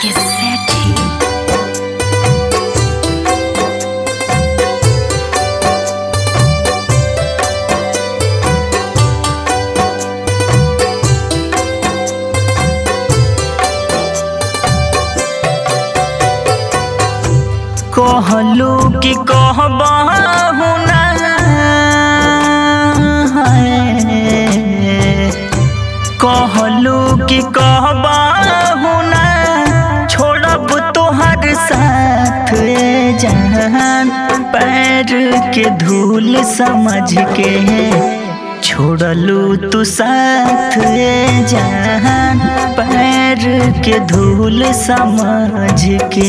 के सेठी कहलू कि कहबहु ना कहलू कि कहबहु ना छोड़ब तोहर साथ ए जहान पैर के धूल समझ के छोड़लू तू साथ ए जहान पैर के धूल समझ के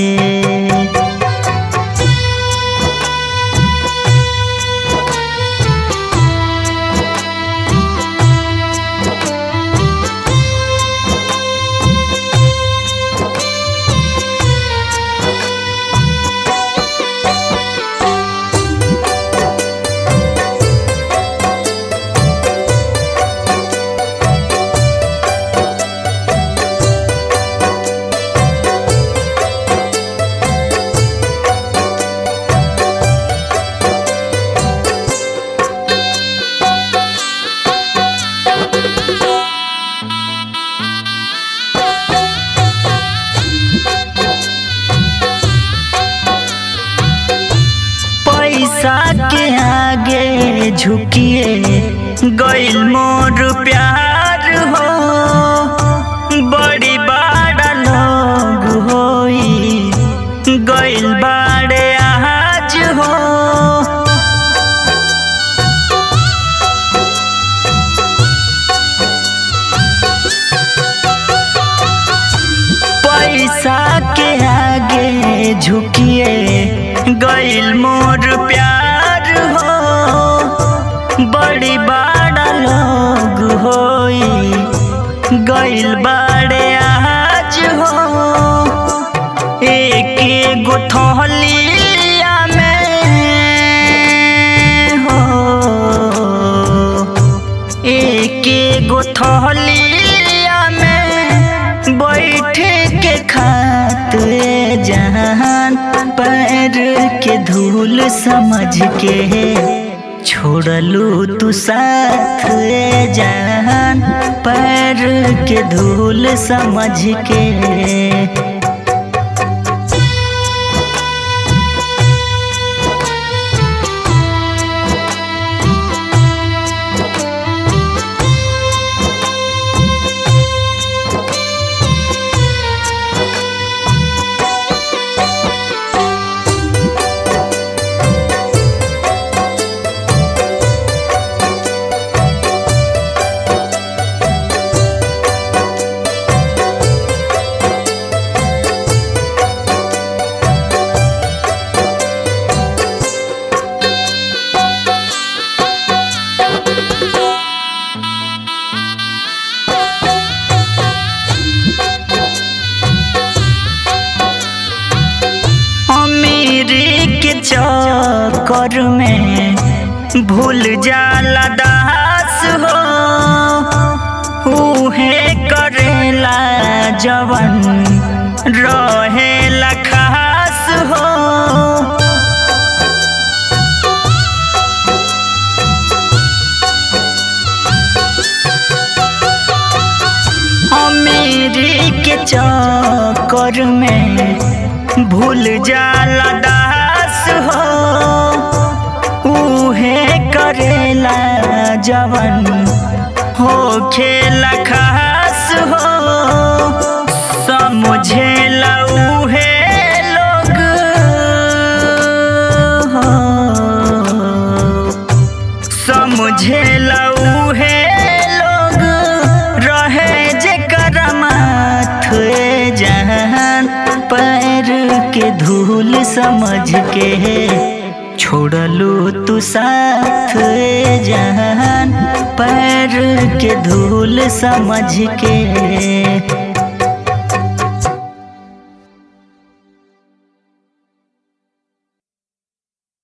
पैसा के आगे झुकिए गइल मोर प्यार हो बड़ी बड़ा लोग होई गइल बाड़े आज हो पैसा के आगे झुकिए गइल मोर प्यार हो बड़ी बड़ा लोग होई गइल बाड़े आज हो एक एगो थलिया में हो एक एगो थलिया में बैठे के खाते जहान पैर के धूल समझ के छोड़लू तू साथ ए जहान पैर के धूल समझ के अमीरी के चक्कर में भूल जाला दास हो उहे करेला जवन रहेला खास हो अमीरी के चक्कर में भूल जाला दास हो उहे करेला जवन हो खेला खास हो समझेला उहे लोग हो समझेला उहे लोग रहे जेकर माथ ए जहान पैर के धूल समझ के छोड़लू तू साथ ए जहान पैर के धूल समझ के